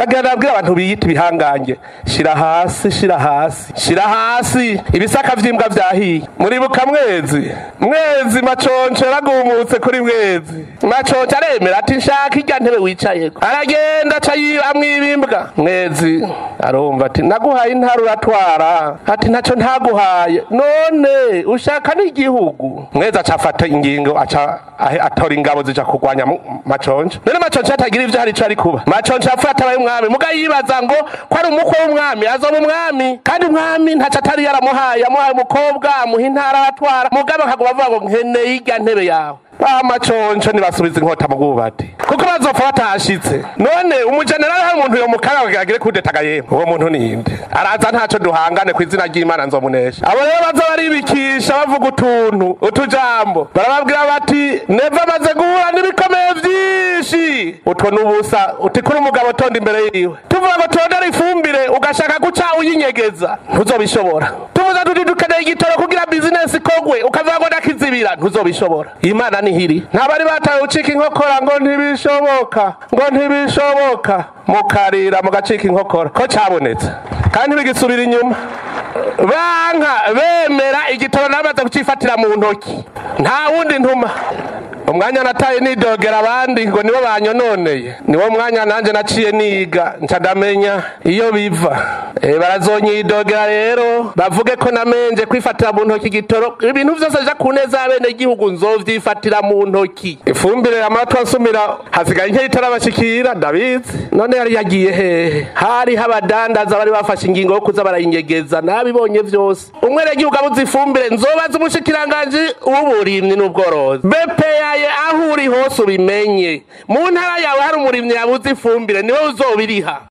ndagira nabwira abantu biyita ibihangange shira hasi shira hasi shira hasi ibisaka vy'imbwa vyahiye muribuka mwezi mwezi maconco yaragumutse kuri mwezi maconco aremera ati nshaka irya ntebe wicayeko aragenda aca amwibimbwa mwezi arumva ati naguhaye intara uratwara ati ntaco ntaguhaye none ushaka n'igihugu mwezi aca afata ingingo aca ahe- atora ingabo zija kurwanya mu- maconco none maconco atagira ivyo hari ico ari kuba maconco afata abaye umwami muga yibaza ngo ko ari umukwe w'umwami azoba umwami kandi umwami ntaco atari yaramuhaye yamuhaye umukobwa amuha intara aratwara mugabo akaguma avuga ngo nkeneye irya ntebe yawe bamaconco ntibasubiza inkota mu bwubati kuko bazopfa batashitse none umujenerali hari umuntu yomukara kugira agire kudetaga yemwe uwo muntu ninde araza ntaco duhangane ku izina ry'imana nzomunesha abo rero baza baribikisha bavuga utuntu utujambo barababwira bati neva amaze guhura n'ibikomeye vyinshi utwo n'ubusa uti kuri umugabo tonda imbere yiwe tuvuga ngo tondera ifumbire ugashaka guca uyinyegeza ntuzobishobora tuvuze tuti dukeneye igitoro kugira bizinesi ikogwe ukavuga ngo ndakizibira ntuzobishobora imana nihiri ntabari batawe ucika inkokora ngo ntibishoboka ngo ntibishoboka mukarira mugacika inkokora ko cabonetse kandi bigisubira inyuma banka bemera igitoro namaze kucifatira mu ntoki nta wundi ntuma umwanya nataye nidogera abandi ngo nibo banyononeye niwo mwanya nanjye naciye niga nca ndamenya iyo biva Eh, barazonyidogera rero bavuge ko namenje kwifatira mu ntoki igitoro ibintu vyose bija ku neza y'abenegihugu nzovyifatira mu ntoki ifumbire amatwi ansumira hasigaye nke itarabashikira ndabizi none yari yagiye hehe hariho abadandaza bari bafashe ingingo yo kuza barayinyegeza nabibonye vyose umwenegihugu abuze ifumbire nzobaza umushikiranganji w'uburimyi n'ubworozi bepeyaye aho uri hose ubimenye mu ntara yawe hari umurimyi yabuze ifumbire niwe uzobiriha